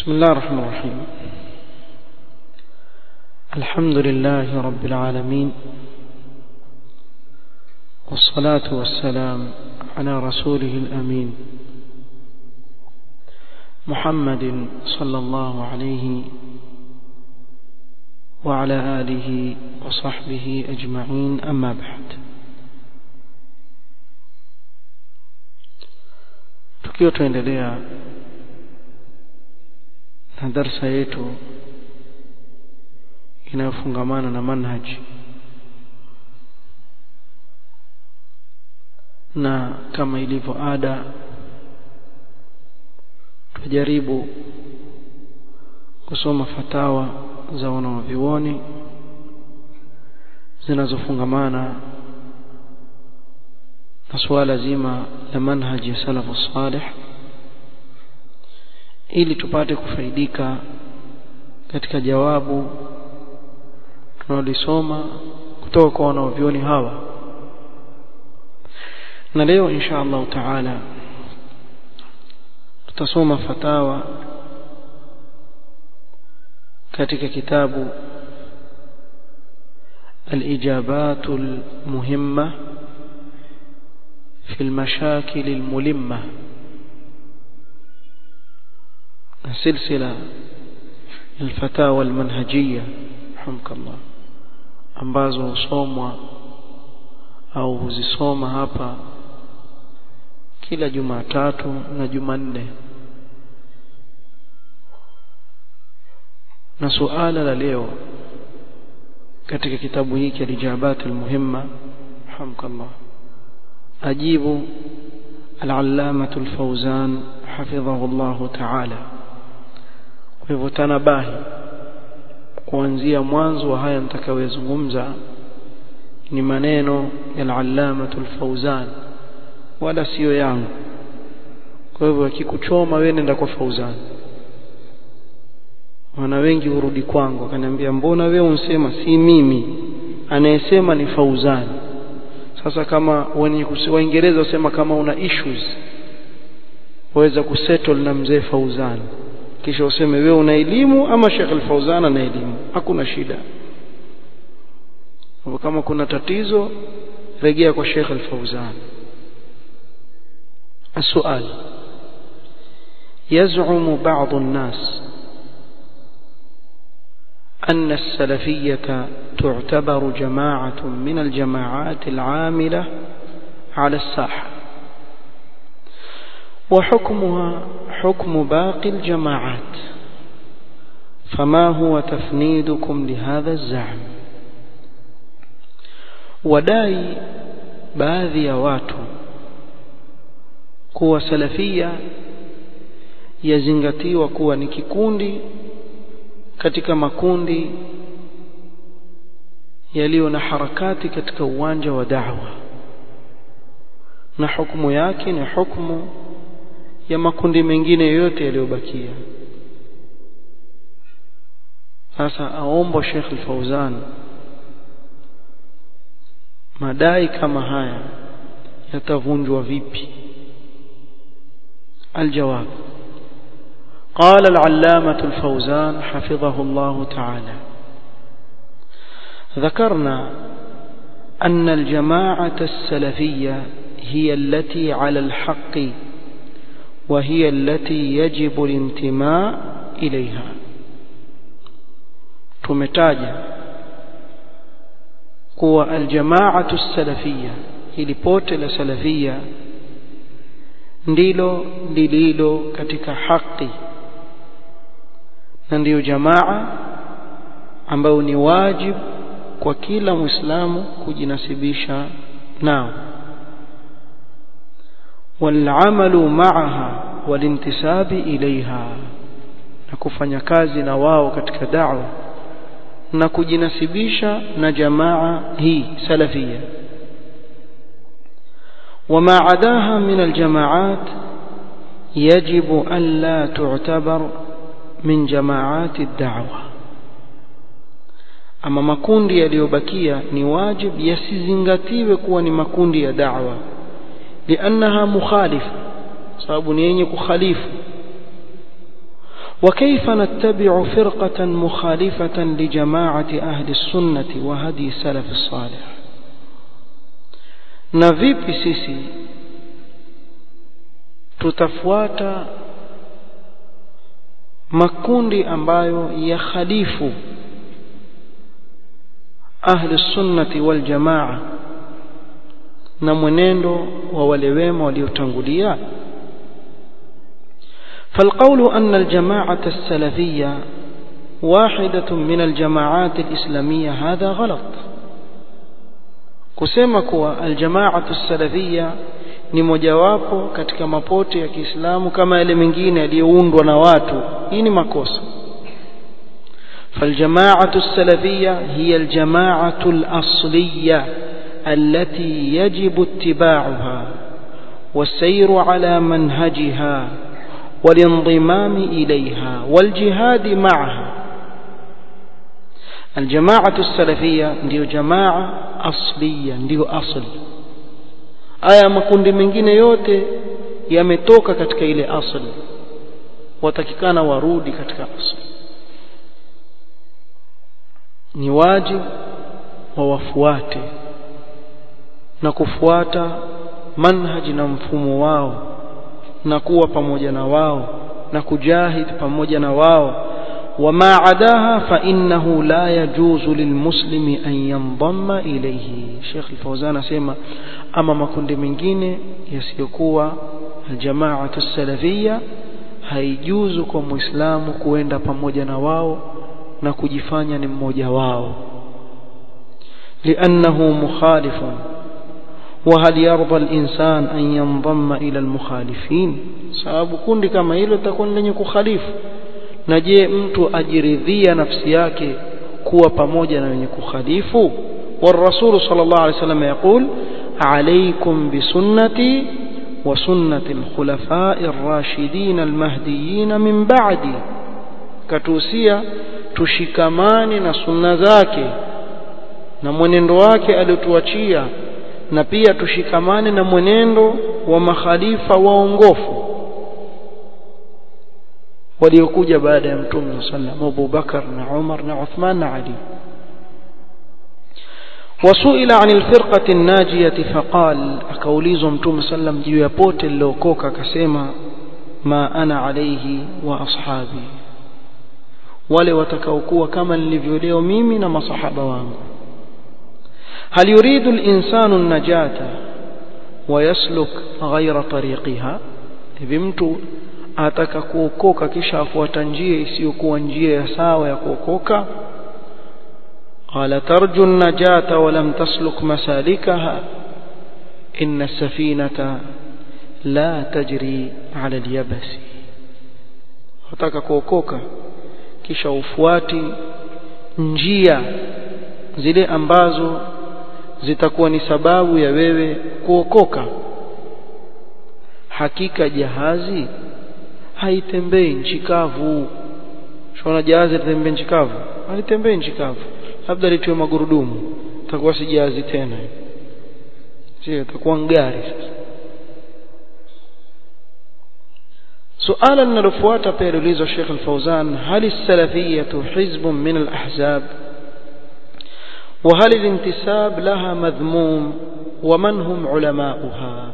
بسم الله الرحمن الرحيم الحمد لله رب العالمين والصلاة والسلام على رسوله الأمين محمد صلى الله عليه وعلى آله وصحبه أجمعين أما بعد tukiwa tuendelea na darsa yetu inayofungamana na manhaji na kama ilivyo ada tujaribu kusoma fatawa za wanawavyuoni zinazofungamana na suala zima la manhaji ya salafu salih ili tupate kufaidika katika jawabu tunalisoma kutoka kwa wanaovyoni hawa na leo insha Allah taala tutasoma fatawa katika kitabu الإجابات المهمة في المشاكل الملمة سلسلة الفتاوى المنهجية رحمك الله ambazo husomwa au huzisoma hapa kila Jumatatu na Jumanne na suala la leo katika kitabu hiki alijabat almuhimma hamkallah ajibu al-allamah al-fawzan hafidhahu Allah ta'ala kwa hivyo tanabahi kuanzia mwanzo wa haya nitakayozungumza ni maneno ya al-allamah al-fawzan wala sio yangu kwa hivyo akikuchoma wewe nenda kwa Fauzan wana wengi urudi kwangu akaniambia mbona wewe unsema si mimi anayesema ni Fauzan sasa kama wenye Waingereza wasema kama una issues waweza kusettle na mzee Fauzan kisha useme wewe una elimu ama Sheikh Al-Fauzan ana elimu hakuna shida kama kuna tatizo rejea kwa Sheikh Al-Fauzan السؤال يزعم بعض الناس أن السلفية تعتبر جماعة من الجماعات العاملة على الساحة وحكمها حكم باقي الجماعات فما هو تفنيدكم لهذا الزعم وداي baadhi ya watu kuwa salafia yazingatiwa kuwa ni kikundi katika makundi yaliyo na harakati katika uwanja wa da'wa na hukumu yake ni hukumu ya makundi mengine yote yaliyobakia sasa aomba Sheikh Al-Fauzan madai kama haya yatavunjwa vipi الجواب قال العلامة الفوزان حفظه الله تعالى ذكرنا أن الجماعة السلفية هي التي على الحق وهي التي يجب الانتماء إليها تمتاجا هو الجماعة السلفية هي لبوتل سلفية ndilo lililo katika haki na ndiyo jamaa ambayo ni wajibu kwa kila muislamu kujinasibisha nao والعمل معها والانتساب إليها na kufanya kazi na wao katika da'wa na kujinasibisha na jamaa hii salafia وما عداها من الجماعات يجب أن لا تعتبر من جماعات الدعوة ama makundi yaliyobakia ni wajib yasizingatiwe kuwa ni makundi ya da'wa liannaha mukhalifa sababu ni yenye kukhalifu وكيف نتبع فرقة مخالفة لجماعة أهل السنة وهدي السلف الصالح نفيب سيسي tutafuata makundi ambayo yakhalifu ahli sunnati wal jamaa na mwenendo wa wale wema waliotangulia فالقول أن الجماعة السلفية واحدة من الجماعات الإسلامية هذا غلط kusema kuwa aljamaatu salafia ni mojawapo katika mapote ya Kiislamu kama yale mengine yaliyoundwa na watu hii ni makosa فالجماعة السلفية هي الجماعة الأصلية التي يجب اتباعها والسير على منهجها والانضمام إليها والجهاد معها الجماعة السلفية ndio jamaa asliya ndio asli aya makundi mengine yote yametoka katika ile asli watakikana warudi katika asli ni wajibu wawafuate na kufuata manhaji na mfumo wao na kuwa pamoja na wao na kujahid pamoja na wao وما عداها فإنه لا يجوز للمسلم أن ينضم إليه شيخ الفوزان سيما أما ما كنت من جين يسيقوا الجماعة السلفية haijuzu kwa muislamu kuenda pamoja na wao na kujifanya ni mmoja wao liannahu mukhalifun وهل يرضى الإنسان أن ينضم إلى المخالفين sababu kundi kama hilo litakuwa lenye kukhalifu na je mtu ajiridhia nafsi yake kuwa pamoja na wenye kukhalifu والرسول صلى الله عليه وسلم يقول عليكم بسنتي وسنة الخلفاء الراشدين المهديين من بعدي كتوسيا tushikamane na sunna zake na mwenendo wake aliotuachia na pia tushikamane na mwenendo wa makhalifa waongofu waliokuja baada ya mtume sallam Abu Bakar na Umar na Uthman na Ali وسئل عن الفرقة الناجية فقال akaulizwa mtume sallam juu ya pote lilookoka akasema ma ana alayhi wa ashabi wale watakaokuwa kama nilivyo leo mimi na masahaba wangu هل يريد الإنسان النجاة ويسلك غير طريقها hivi mtu ataka kuokoka kisha afuata njia isiyokuwa njia ya sawa ya kuokoka قال ترجو النجاة ولم تسلك مسالكها إن السفينة لا تجري على اليبس wataka kuokoka kisha ufuati njia zile ambazo zitakuwa ni sababu ya wewe kuokoka hakika jahazi haitembei nchi kavu shona jahazi litembee nchi kavu halitembei nchi kavu labda litiwe magurudumu itakuwa si jahazi tena sio itakuwa ngari sasa suala linalofuata pia liulizwa Sheikh Al-Fauzan hal as-salafiyyah hizbun min al-ahzab وهل الانتساب لها مذموم ومن هم علماؤها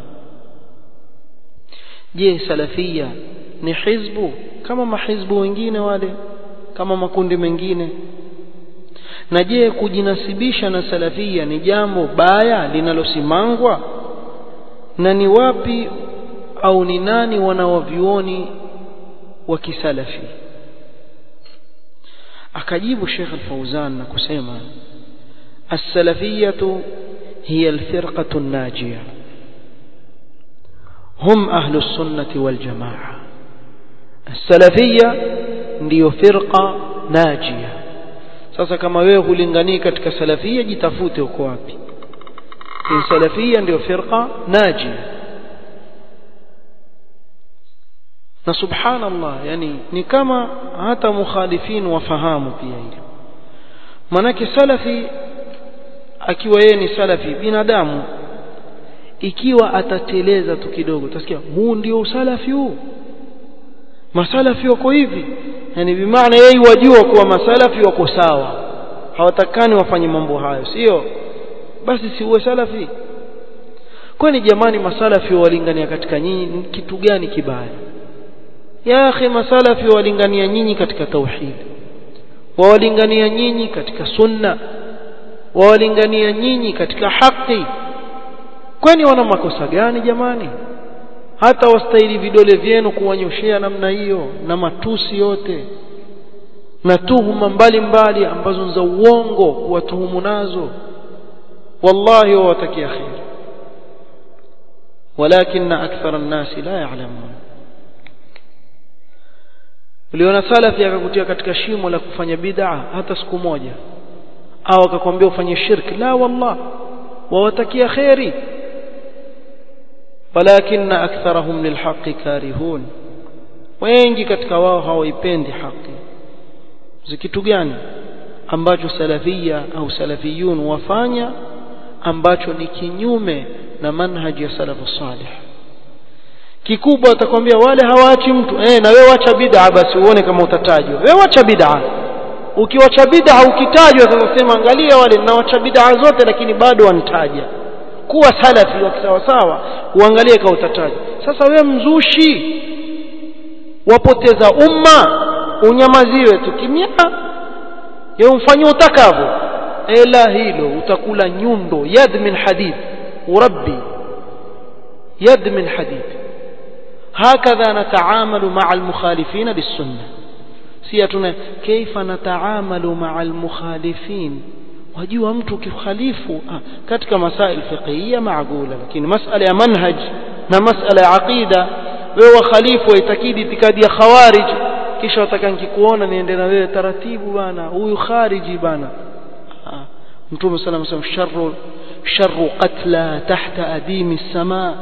je salafia ni hizbu kama mahizbu wengine wale kama makundi mengine na je kujinasibisha na salafia ni jambo baya linalosimangwa na ni wapi au ni nani wanawavyuoni wa kisalafi akajibu Sheikh Al-Fauzan na kusema السلفية هي الفرقة الناجية هم أهل السنة والجماعة السلفية ndio firqa najia sasa kama wewe hulinganii katika salafia jitafute uko wapi in salafia ndio firqa najia na subhanallah yani ni kama hata mukhalifin wafahamu pia hilo manake salafi akiwa yeye ni salafi binadamu ikiwa atateleza tu kidogo utasikia huu ndio usalafi huu masalafi wako hivi yani bimaana yeye wajua kuwa masalafi wako sawa hawatakani wafanye mambo hayo sio basi si uwe salafi kwani jamani masalafi walingania katika nyinyi kitu gani kibaya ya akhi masalafi walingania nyinyi katika tauhid wawalingania nyinyi katika sunna wawalingania nyinyi katika haki kwani wana makosa gani jamani hata wastahili vidole vyenu kuwanyoshea namna hiyo na matusi yote na tuhuma mbalimbali ambazo za uongo kuwatuhumu nazo wallahi wawatakia khair ولكن أكثر الناس لا يعلمون uliona salafi akakutia katika shimo la kufanya bid'a hata siku moja au akakwambia ufanye shirki la wallah wawatakia khairi walakin aktharahum lilhaqqi karihun wengi katika wao hawaipendi haki zikitu gani ambacho salafia au salafiyun wafanya ambacho ni kinyume na manhaji ya salafu salih kikubwa atakwambia wale hawaachi mtu eh na wewe acha bid'a basi uone kama utatajwa wewe acha bid'a ukiwacha bid'a ukitajwa sasa sema angalia wale ninawacha bid'a zote lakini bado wanitaja kuwa salafi wa sawa sawa uangalie kama utatajwa sasa wewe mzushi wapoteza umma unyamaziwe tu kimya yeye umfanyie utakavyo ila hilo utakula nyundo yad min hadid وربي يد من حديد هكذا نتعامل مع المخالفين بالسنة سياتنا كيف نتعامل مع المخالفين wajua mtu kikhalifu katika masail fiqhiyya maagula lakini masala ya manhaj na masala ya aqida wewe khalifu waitakidi itikadi ya khawarij kisha wataka nikikuona niende na wewe taratibu bana huyu khariji bana mtume sallallahu alayhi wasallam sharru شر قتلى تحت أديم السماء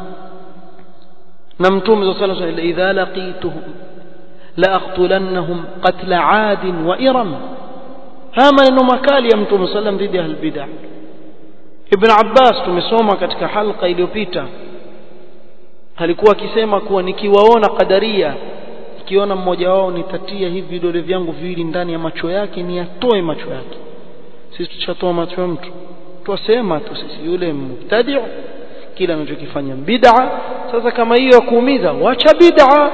نمتم صلى الله عليه وسلم إذا لقيتهم لأقتلنهم قتل عاد وإرم هما إنه مكال يمتم صلى الله عليه وسلم ضد أهل البدع ابن عباس tumesoma katika halqa iliyopita alikuwa akisema kuwa nikiwaona qadaria nikiona mmoja wao nitatia hivi vidole vyangu viwili ndani ya macho yake ni atoe macho yake sisi tuchatoa macho ya mtu twasema tu sisi yule mubtadi kila anachokifanya bid'a sasa kama hiyo ya kuumiza wacha bid'a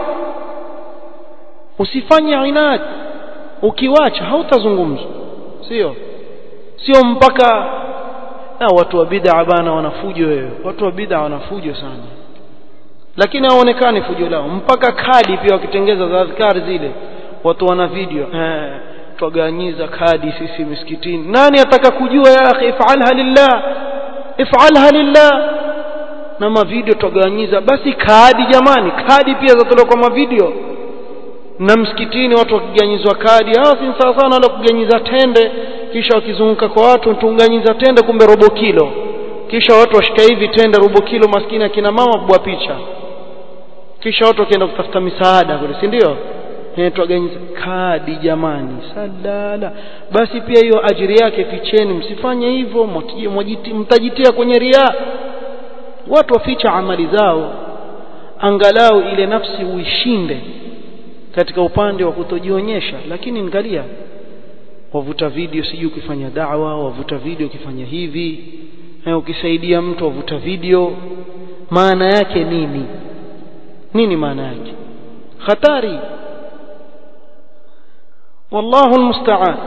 usifanye inad ukiwacha hautazungumzwa sio sio mpaka na watu wa bid'a bana wanafujo wewe watu wa bid'a wanafujo sana lakini haonekani fujo lao mpaka kadi pia wakitengeza za adhkari zile watu wana video eh twaganyiza kadi sisi misikitini nani ataka kujua ya akhi ifalha lillah ifalha lillah na mavideo twaganyiza basi kadi jamani kadi pia zatolewa kwa mavideo na msikitini watu wakiganyizwa kadi hawa si sawa sana wale kuganyiza tende kisha wakizunguka kwa watu tunganyiza tende kumbe robo kilo kisha watu washika hivi tende robo kilo maskini akina mama kubwa picha kisha watu wakienda kutafuta misaada kule si ndio twaganyiza kadi jamani salala basi pia hiyo ajiri yake ficheni msifanye hivyo mtajitia kwenye ria watu waficha amali zao angalau ile nafsi uishinde katika upande wa kutojionyesha lakini angalia wavuta video sijui ukifanya da'wa wavuta video ukifanya hivi na ukisaidia mtu wavuta video maana yake nini nini maana yake hatari والله المستعان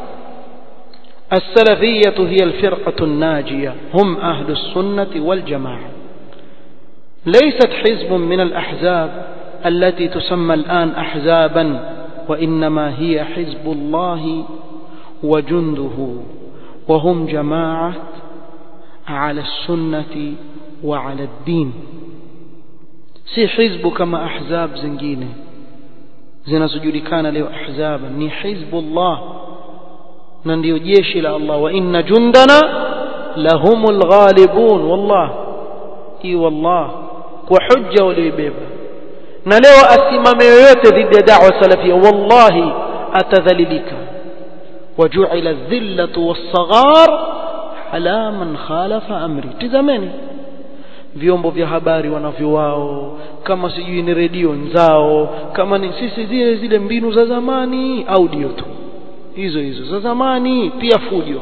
السلفية هي الفرقة الناجية هم أهل السنة والجماعة ليست حزب من الأحزاب التي تسمى الآن أحزابا وإنما هي حزب الله وجنده وهم جماعة على السنة وعلى الدين سي حزب كما أحزاب زنجينه zinazojulikana leo ahzaba ni hizbullah na ndio jeshi la Allah wa inna jundana lahumul ghalibun wallah i wallah kwa hujja walioibeba na leo asimame yoyote dhidi ya da'wa salafia wallahi atadhalilika وجعل الذلة والصغار على من خالف أمري تزمني vyombo vya habari wanavyo wao kama sijui ni redio nzao kama ni sisi zile zile mbinu za zamani audio tu hizo hizo za zamani pia fujo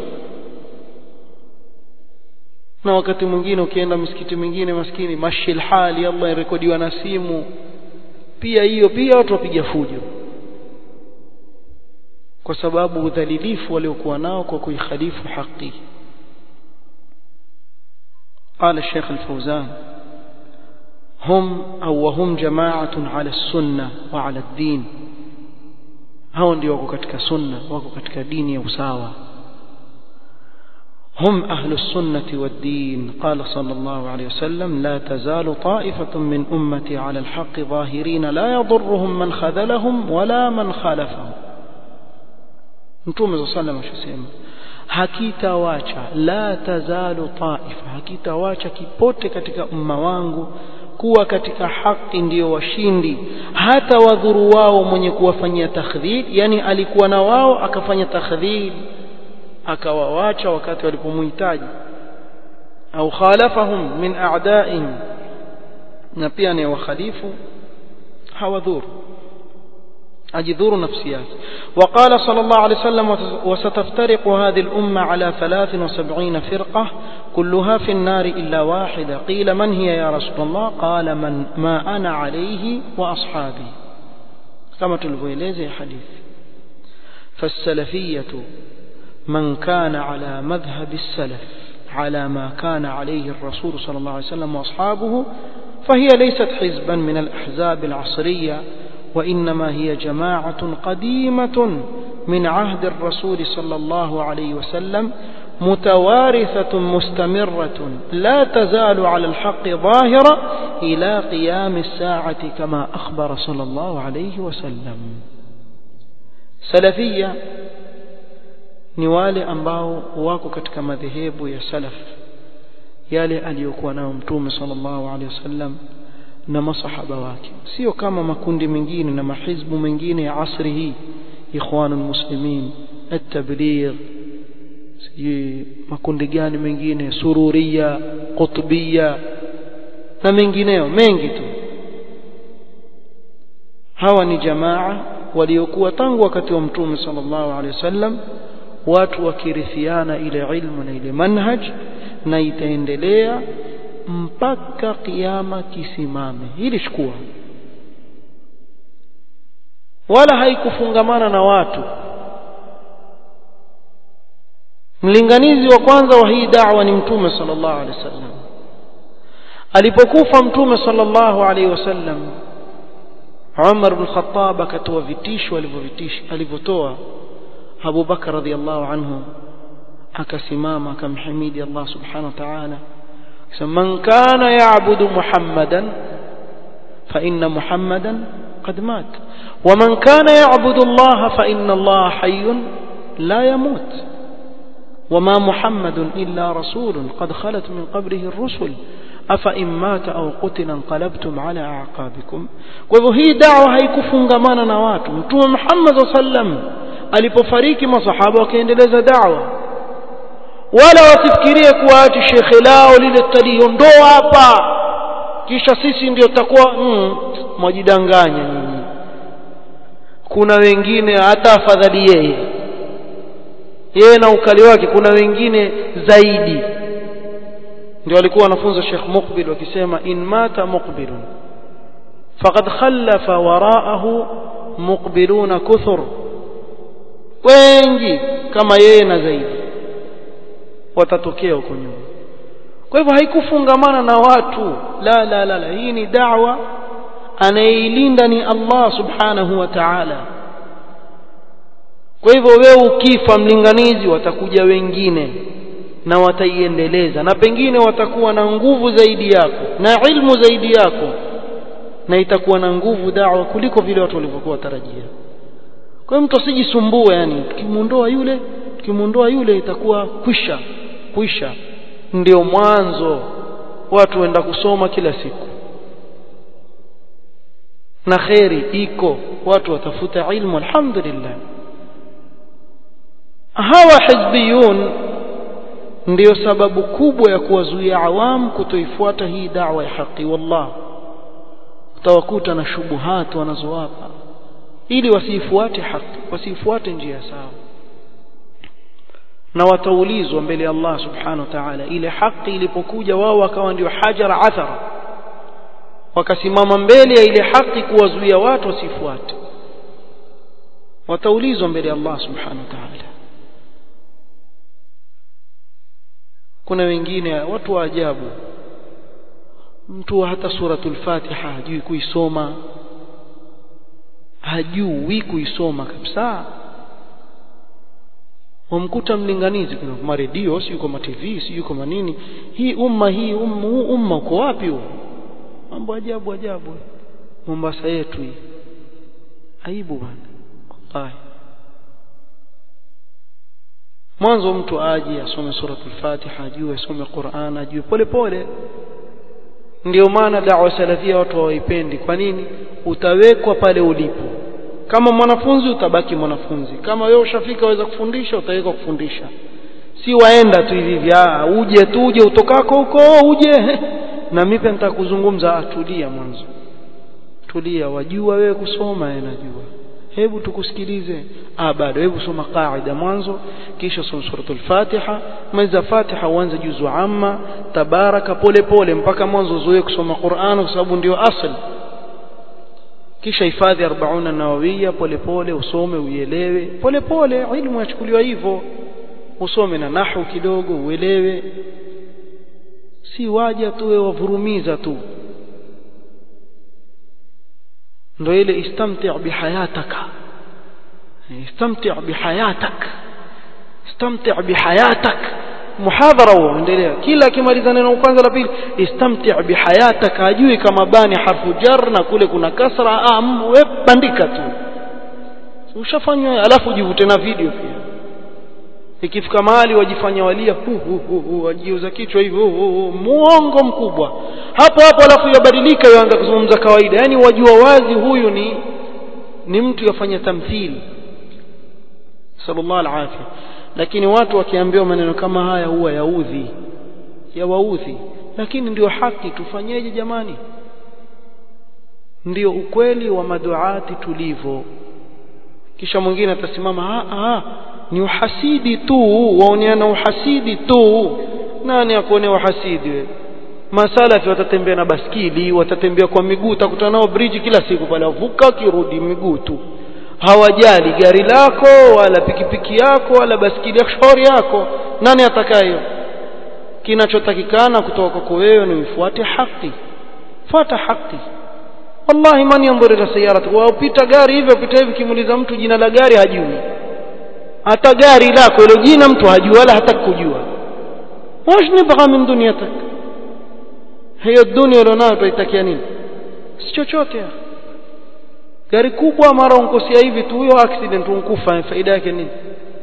na wakati mwingine ukienda misikiti mingine maskini mashil hali Allah irekodiwa na simu pia hiyo pia watu wapiga fujo kwa sababu udhalilifu waliokuwa nao kwa kuikhalifu haki قال الشيخ الفوزان هم أو وهم جماعة على السنة وعلى الدين hao ndio wako katika sunna wako katika dini ya usawa هم أهل السنة والدين قال صلى الله عليه وسلم لا تزال طائفة من أمتي على الحق ظاهرين لا يضرهم من خذلهم ولا من خالفهم Mtume صلى الله عليه وسلم hakitawacha la tazalu taifa hakitawacha kipote katika umma wangu kuwa katika haki ndiyo washindi hata wadhuru wao mwenye kuwafanyia takhdhib yani alikuwa na wao akafanya takhdhib akawawacha wakati walipomhitaji au khalafahum min a'da'in na pia ni wakhalifu hawadhuru أجذور نفسيات وقال صلى الله عليه وسلم وستفترق هذه الأمة على ثلاث وسبعين فرقة كلها في النار إلا واحدة قيل من هي يا رسول الله قال من ما أنا عليه وأصحابي كما تلفويليزي حديث فالسلفية من كان على مذهب السلف على ما كان عليه الرسول صلى الله عليه وسلم وأصحابه فهي ليست حزبا من الأحزاب العصرية وإنما هي جماعة قديمة من عهد الرسول صلى الله عليه وسلم متوارثة مستمرة لا تزال على الحق ظاهرة إلى قيام الساعة كما أخبر صلى الله عليه وسلم سلفية ni wale ambao wako katika madhehebu ya salaf yale aliyokuwa nayo mtume sallallahu alaihi wasallam na masahaba wake sio kama makundi mengine na mahizbu mengine ya asri hii ikhwanul muslimin at-tabligh sijui makundi gani mengine sururia qutbia na mengineo mengi tu hawa ni jamaa waliokuwa tangu wakati wa mtume sallallahu alaihi wasallam watu wakirithiana ile ilmu na ile manhaj na itaendelea mpaka kiyama kisimame hili chukua wala haikufungamana na watu mlinganizi wa kwanza wa hii da'wa ni mtume sallallahu alaihi wasallam alipokufa mtume sallallahu alaihi wasallam Umar bin Khattab akatoa vitisho alivyovitisha alivyotoa Abu Bakar radhiallahu anhu akasimama akamhimidi Allah subhanahu wa ta'ala من كان يعبد محمدا فإن محمدا قد مات ومن كان يعبد الله فإن الله حي لا يموت وما محمد إلا رسول قد خلت من قبله الرسل أفإن مات أو قتل انقلبتم على أعقابكم وهي دعوة haikufungamana na watu mtume Muhammad sallallahu alaihi wasallam alipofariki masahaba wakaendeleza da'wa wala wasifikirie kuwa ati shekhe lao lile tutaliondoa hapa kisha sisi ndio tutakuwa mm, mwajidanganya nyinyi kuna wengine hata afadhali yeye yeye na ukali wake kuna wengine zaidi ndio walikuwa wanafunza Sheikh Muqbil wakisema in mata muqbilun faqad khallafa wara'ahu muqbiluna kuthur wengi kama yeye na zaidi watatokea huko nyuma kwa hivyo haikufungamana na watu la la la, la. hii ni da'wa anayeilinda ni Allah subhanahu wa ta'ala kwa hivyo wewe ukifa mlinganizi watakuja wengine na wataiendeleza na pengine watakuwa na nguvu zaidi yako na ilmu zaidi yako na itakuwa na nguvu da'wa kuliko vile watu walivyokuwa tarajia kwa hiyo mtu asijisumbue yani tukimuondoa yule tukimuondoa yule itakuwa kwisha kwisha ndio mwanzo watu wenda kusoma kila siku na kheri iko watu watafuta ilmu alhamdulillah hawa hizbiyun ndiyo sababu kubwa ya kuwazuia awamu kutoifuata hii da'wa ya haki wallah utawakuta na shubuhat wanazowapa ili wasiifuate haki wasiifuate njia sawa na wataulizwa mbele ya Allah subhanahu wa ta'ala ile haki ilipokuja wao wakawa ndio hajara athara wakasimama mbele ya ile haki kuwazuia watu wasifuate wataulizwa mbele ya Allah subhanahu wa ta'ala kuna wengine watu wa ajabu mtu hata suratul fatiha hajui kuisoma hajui kuisoma kabisa wamkuta mlinganizi kuna kwa redio si yuko ma TV si yuko manini hii umma hii umma huu umma uko wapi huo mambo ajabu ajabu Mombasa yetu hii aibu bwana wallahi mwanzo mtu aje asome suratul fatiha ajue asome Qur'an ajue pole pole ndio maana da'wa salafia watu hawaipendi kwa nini utawekwa pale ulipo kama mwanafunzi utabaki mwanafunzi kama wewe ushafika waweza kufundisha utawekwa kufundisha si waenda tu hivi vya uje tu uje utokako huko uje na mimi pia nitakuzungumza atulia mwanzo tulia wajua wewe kusoma yeye najua hebu tukusikilize ah bado hebu soma qaida mwanzo kisha soma suratul fatiha maliza fatiha uanze juzu amma tabaraka pole pole mpaka mwanzo uzoe kusoma Qur'an kwa sababu ndio asli kisha hifadhi 40 nawawiya pole pole usome uielewe pole pole ilmu yachukuliwa hivyo usome na nahwu kidogo uelewe si waja tu wewe wavurumiza tu ndio ile istamti' bihayataka istamti' bihayatak istamti' bihayatak muhadhara huo endelea kila akimaliza neno kwanza la pili istamti' bihayatak ajui kama bani harfu jar na kule kuna kasra am we bandika tu ushafanywa alafu jivute na video pia ikifika mahali wajifanya walia hu hu hu, hu wajiuza kichwa hivyo muongo mkubwa hapo hapo alafu yabadilika yaanza kuzungumza kawaida yani wajua wazi huyu ni ni mtu yafanya tamthili sallallahu alaihi lakini watu wakiambiwa maneno kama haya huwa yaudhi yawaudhi lakini ndio haki tufanyeje jamani ndio ukweli wa maduati tulivyo kisha mwingine atasimama ah ni uhasidi tu waoneana uhasidi tu nani akuonea uhasidi wewe masalafi watatembea na baskili watatembea kwa miguu utakutana nao bridge kila siku pale wavuka kirudi miguu tu hawajali gari lako wala pikipiki yako wala baskili ya shauri yako nani atakayo kinachotakikana kutoka kwako wewe ni ufuate haki fuata haki wallahi man yanzur ila sayarati wapita gari hivyo pita hivi kimuuliza mtu jina la gari hajui hata gari lako ile jina mtu hajui wala hata kujua wash nibgha min dunyatak hiyo dunia ulionayo utaitakia nini si chochote gari kubwa mara unkosea hivi tu huyo accident unkufa faida yake nini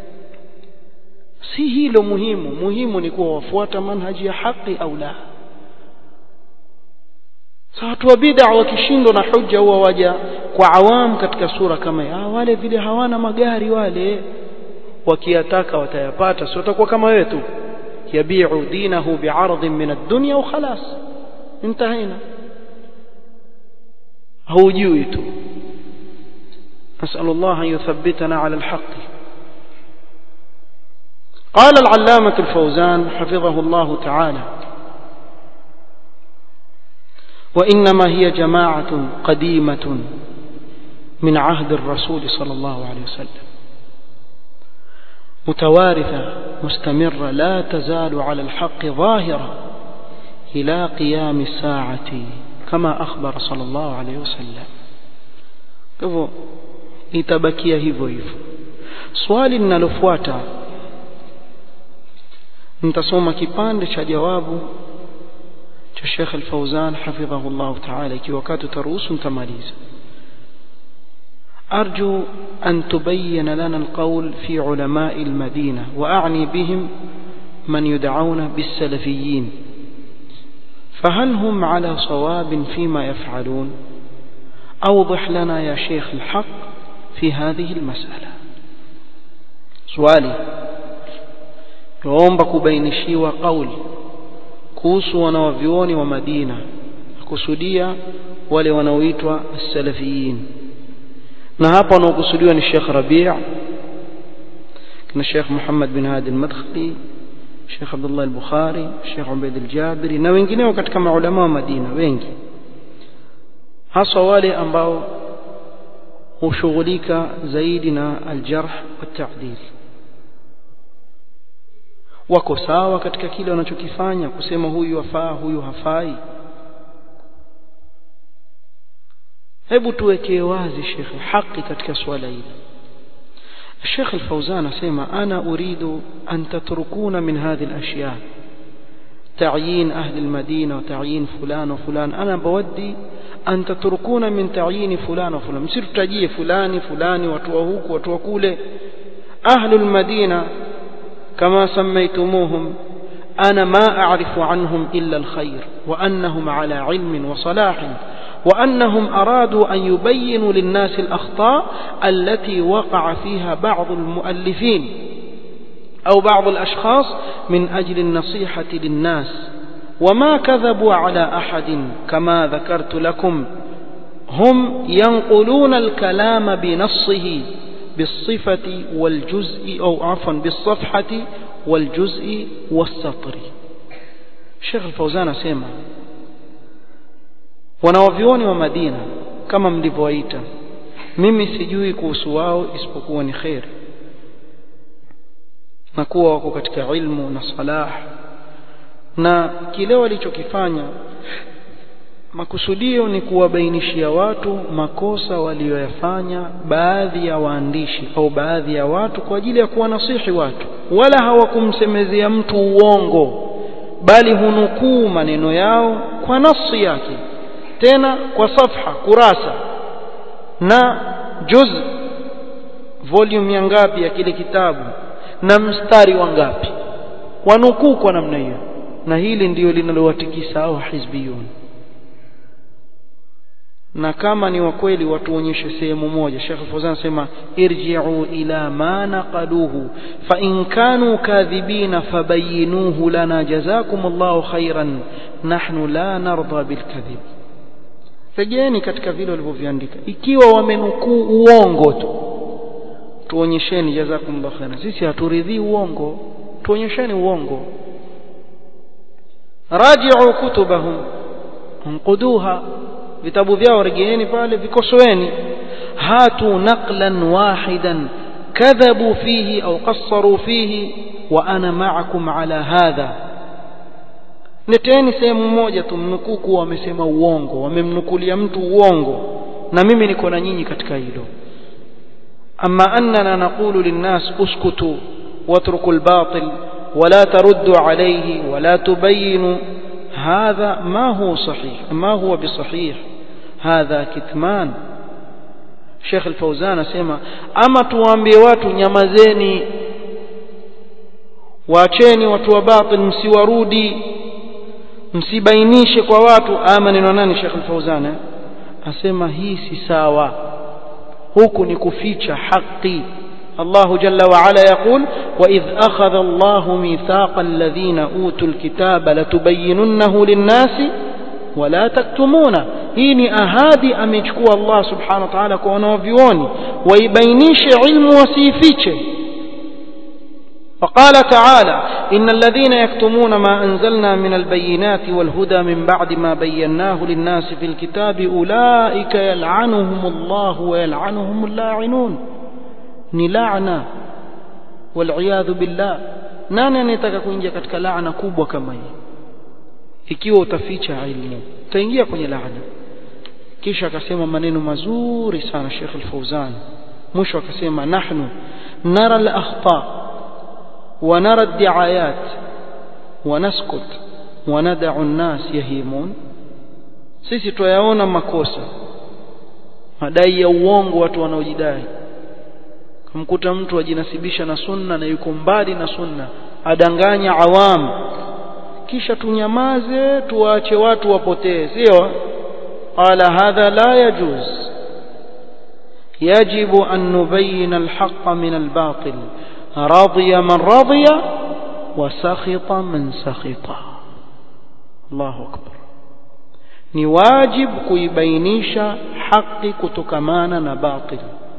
si hilo muhimu muhimu ni kuwa wafuata manhaji ya haki au la sa watu wa bid'a wakishindwa na hujja huwa waja kwa awam katika sura kama ya wale vile hawana magari wale wakiyataka watayapata sio watakuwa kama wewe tu yabi'u dinahu bi'aradin min ad-dunya wa khalas انتهينا هوجوي تو نسأل الله أن يثبتنا على الحق قال العلامة الفوزان حفظه الله تعالى وإنما هي جماعة قديمة من عهد الرسول صلى الله عليه وسلم متوارثة مستمرة لا تزال على الحق ظاهرة إلى قيام الساعة كما أخبر صلى الله عليه وسلم hivyo itabakia hivyo hivyo swali linalofuata nitasoma kipande cha jawabu cha Sheikh Al-Fauzan hafidhahullah ta'ala ikiwa wakati utaruhusu nitamaliza أرجو أن تبين لنا القول في علماء المدينة وأعني بهم من يدعون بالسلفيين فهل هم على صواب فيما يفعلون أوضح لنا يا شيخ الحق في هذه المسألة سؤالي waomba kubainishiwa kauli kuhusu wanawavyuoni wa Madina kusudia wale wanaoitwa salafiyin na hapa wanaokusudiwa ni Sheikh Rabi' na Sheikh Muhammad bin Hadi al-Madkhali Sheikh Abdullah al-Bukhari Sheikh Ubaid al-Jabiri na wengineo katika maulama wa Madina wengi hasa wale ambao hushughulika zaidi na aljarh wa ta'dil wako sawa katika kile wanachokifanya kusema huyu afaa huyu hafai hebu tuwekee wazi shekhe haki katika swala hili الشيخ الفوزان اسمع انا اريد ان تتركون من هذه الاشياء تعيين اهل المدينه وتعيين فلان وفلان انا بودي أن تتركون من تعيين فلان وفلان msir tutajie fulani fulani watu wa huku watu wa kule أهل المدينة كما سميتموهم أنا ما أعرف عنهم إلا الخير وأنهم على علم وصلاح وأنهم أرادوا أن يبينوا للناس الأخطاء التي وقع فيها بعض المؤلفين أو بعض الأشخاص من أجل النصيحة للناس وما كذبوا على أحد كما ذكرت لكم هم ينقلون الكلام بنصه بالصفة والجزء أو عفوا بالصفحة والجزء والسطر الشيخ الفوزان سيما wanawavyuoni wa Madina kama mlivyowaita mimi sijui kuhusu wao isipokuwa ni kheri na kuwa wako katika ilmu na salah na kile walichokifanya makusudio ni kuwabainishia watu makosa waliyoyafanya baadhi ya waandishi au baadhi ya watu kwa ajili ya kuwanasihi watu wala hawakumsemezea mtu uongo bali hunukuu maneno yao kwa nafsi yake tena kwa safha kurasa na juz volume ya ngapi ya kile kitabu na mstari wa ngapi wanukuu kwa namna hiyo na hili ndiyo linalowatikisa hao hizbiyun na kama ni wa kweli watuonyeshe sehemu moja Sheikh Fawzan anasema irji'u ila ma naqaluhu fa in kanu kadhibina fabayyinuhu lana jazakumullahu khairan nahnu la narda bil kadhib rejeeni katika vile walivyoviandika ikiwa wamenukuu uongo tu tuonyesheni jazakumullahu khairan sisi haturidhii uongo tuonyesheni uongo raji'u kutubahum unquduha vitabu vyao rejeeni pale vikosoeni hatu naqlan wahidan kadhabu fihi au qassaru fihi wa ana ma'akum ala hadha leteni sehemu moja tu mnukuu kuwa wamesema uongo wamemnukulia mtu uongo na mimi niko na nyinyi katika hilo ama annana naqulu linnas uskutu watruku albatil ولا تردوا عليه ولا تبينوا هذا ما هو صحيح ما هو بصحيح هذا كتمان Sheikh Al-Fauzan asema ama tuwaambie watu nyamazeni waacheni watu wa batil msiwarudi msibainishe kwa watu ama maneno nani Sheikh Al-Fauzan eh? asema hii si sawa huku ni kuficha haki الله جل وعلا يقول وإذ أخذ الله ميثاق الذين أوتوا الكتاب لتبيننه للناس ولا تكتمونه hii ni ahadi amechukua Allah subhanahu wa ta'ala kwa wanavyuoni waibainishe ilmu wasiifiche وقال تعالى إن الذين يكتمون ما أنزلنا من البينات والهدى من بعد ما بيناه للناس في الكتاب أولئك يلعنهم الله ويلعنهم اللاعنون ni laana waliyadhu billah nani anayetaka kuingia katika laana kubwa kama hii ikiwa utaficha ilmu utaingia kwenye laana kisha akasema maneno mazuri sana Sheikh Al-Fauzan mwisho akasema nahnu nara al-akhta wa nara ad-di'ayat wa naskut wa nad'u an-nas yahimun sisi tuyaona makosa madai ya uongo watu wanaojidai kumkuta mtu ajinasibisha na sunna na yuko mbali na sunna adanganya awam kisha tunyamaze tuwaache watu wapotee sio qala hadha la yajuz يجب أن نبين الحق من الباطل رضي من رضي وسخط من سخط الله أكبر ni wajib kuibainisha haki kutokamana na batil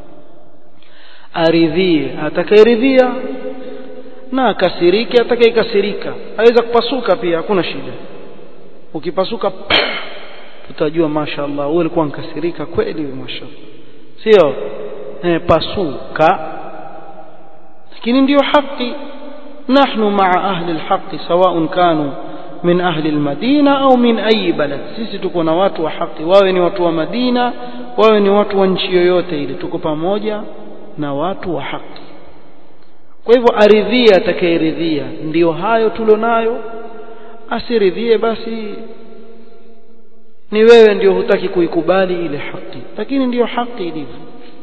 aridhie atakayeridhia na akasirike atakayekasirika aweza kupasuka pia hakuna shida ukipasuka utajua mashaallah wewe ulikuwa nkasirika kweli mashaallah sio eh, pasuka lakini ndiyo haki nahnu maa ahli alhaqi sawaun kanu min ahli almadina au min ayi balad sisi tuko na watu wa haki wawe ni watu wa madina wawe ni watu wa nchi yoyote ile tuko pamoja na watu wa haki kwa hivyo aridhie atakayeridhia ndiyo hayo tulionayo asiridhie basi ni wewe ndio hutaki kuikubali ile haki lakini ndiyo haki ilivyo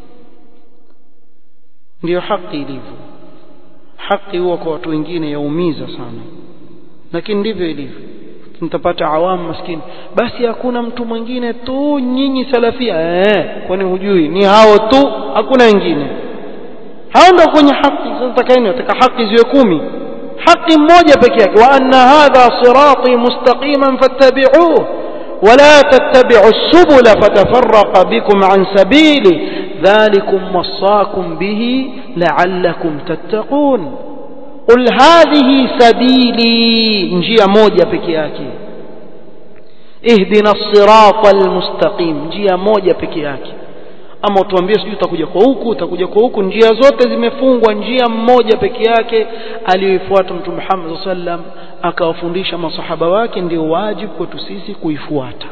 ndiyo haki ilivyo haki huwa kwa watu wengine yaumiza sana lakini ndivyo ilivyo mtapata awamu maskini basi hakuna mtu mwingine tu nyinyi salafia eh kwani hujui ni hao tu hakuna wengine hao ndio kwenye haki sasa takaeni nataka haki ziwe kumi haki mmoja peke yake wa anna hadha sirati mustaqiman fattabi'uhu ولا تتبعوا السبل فتفرق بكم عن سبيله ذلكم وصاكم به لعلكم تتقون قل هذه سبيلي njia moja peke yake ihdina الصراط المستقيم njia moja peke yake ama utuambie sijui utakuja kwa huku utakuja kwa huku njia zote zimefungwa njia mmoja peke yake aliyoifuata mtume Muhammad sallam akawafundisha masahaba wake ndio wajibu kwetu sisi kuifuata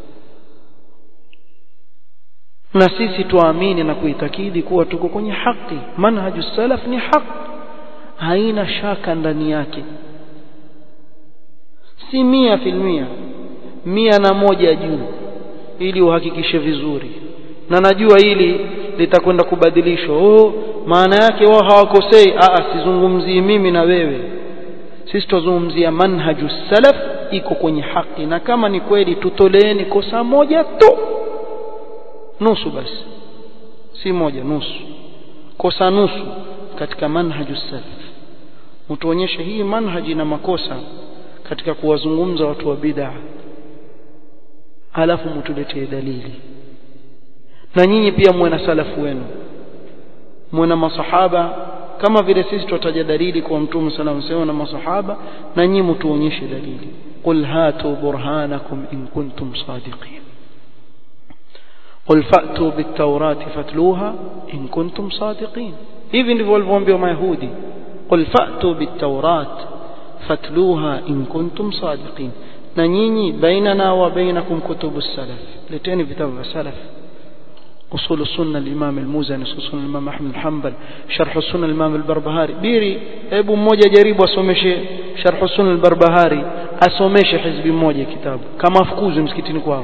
na sisi tuamini na kuitakidi kuwa tuko kwenye haki manhaju salaf ni haki haina shaka ndani yake si mia filmia mia na moja juu ili uhakikishe vizuri na najua hili litakwenda kubadilishwa oh maana yake wao hawakosei a sizungumzii mimi na wewe sisi tuzungumzia manhaju salaf iko kwenye haki na kama ni kweli tutoleeni kosa moja tu nusu basi si moja nusu kosa nusu katika manhaju salaf mtuonyeshe hii manhaji na makosa katika kuwazungumza watu wa bid'a alafu mtuletee dalili na nyinyi pia muwe na salafu wenu muwe na masahaba kama vile sisi tutaja dalili kwa mtume sallallahu alayhi na masahaba na nyinyi mtuonyeshe dalili qul hatu burhanakum in kuntum sadiqin qul fa'tu bit-taurati fatluha in kuntum sadiqin hivi ndivyo walivyoambiwa mayahudi qul fa'tu bit-taurat fatluha in kuntum sadiqin na nyinyi bainana wa bainakum kutubus salaf leteni vitabu vya salaf أصول السنة الإمام الموزني أصول السنة الإمام أحمد الحنبل شرح السنة الإمام البربهاري بيري أبو موجة جريب وأسومشي شرح السنة البربهاري أسومشي حزب موجة كتاب كما فكوز مسكتين كواو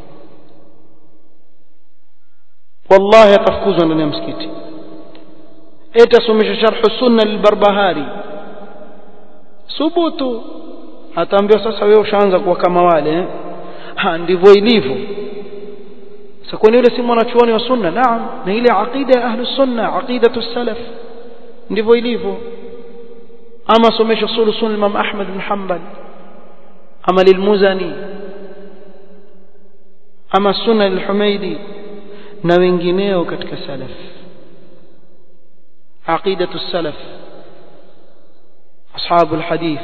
والله يتفكوز أنا مسكتي إيه أسومشي شرح السنة البربهاري subutu ataambiwa sasa wewe ushaanza kuwa kama wale eh? ha ndivyo ilivyo sasa kwani yule si mwanachuoni wa sunna naam na ile aqida ya ahlu sunna aqidatu salaf ndivyo ilivyo ama somesha usulu sunna Imam Ahmad bin Hanbal ama lilmuzani ama sunna al-Humaidi na wengineo katika salaf aqidatu salaf ashabu al-hadith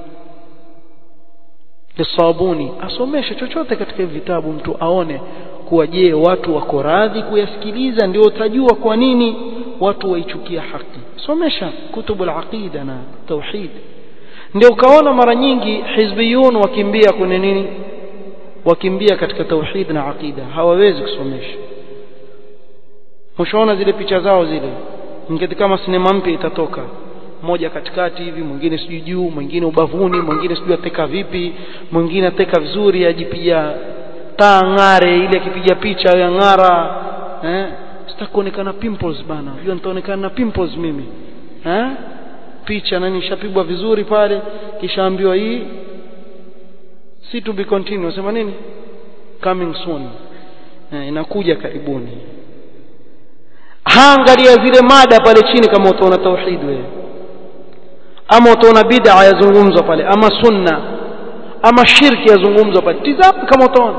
lisabuni asomeshe chochote katika vitabu mtu aone kuwa je watu wako radhi kuyasikiliza ndio utajua kwa nini watu waichukia haki somesha kutubu al-aqida na tauhid ndio ukaona mara nyingi hizbiyun wakimbia kwenye nini wakimbia katika tauhid na aqida hawawezi kusomesha mshaona zile picha zao zile ngeti kama sinema mpya itatoka mmoja katikati hivi mwingine sijui juu mwingine ubavuni mwingine sijui ateka vipi mwingine ateka vizuri ajipiga taa ng'are ile akipiga picha ya ng'ara eh sitakuonekana pimples bana unajua nitaonekana na pimples mimi eh picha nani ishapigwa vizuri pale kisha ambiwa hii si to be continue sema nini coming soon eh, inakuja karibuni haangalia zile mada pale chini kama utaona tauhid wewe ama utaona bid'a yazungumzwa pale ama sunna ama shirki yazungumzwa pale tizama kama utaona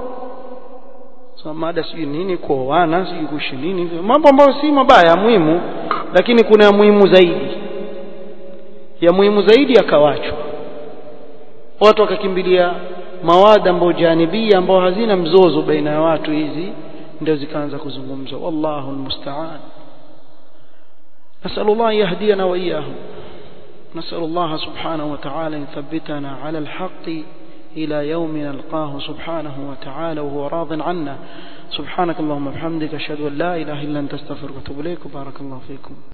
so mada sijui nini kuoana sijui kuishi nini mambo ambayo si mabaya muhimu lakini kuna ya muhimu zaidi ya muhimu zaidi yakawachwa watu wakakimbilia mawada ambayo janibia ambao hazina mzozo baina ya watu hizi ndio zikaanza kuzungumzwa wallahu almusta'an نسأل الله يهدينا وإياهم نسأل الله سبحانه وتعالى أن يثبتنا على الحق إلى يوم نلقاه سبحانه وتعالى وهو راض عنا سبحانك اللهم وبحمدك أشهد أن لا إله إلا أنت استغفرك وأتوب إليك وبارك الله فيكم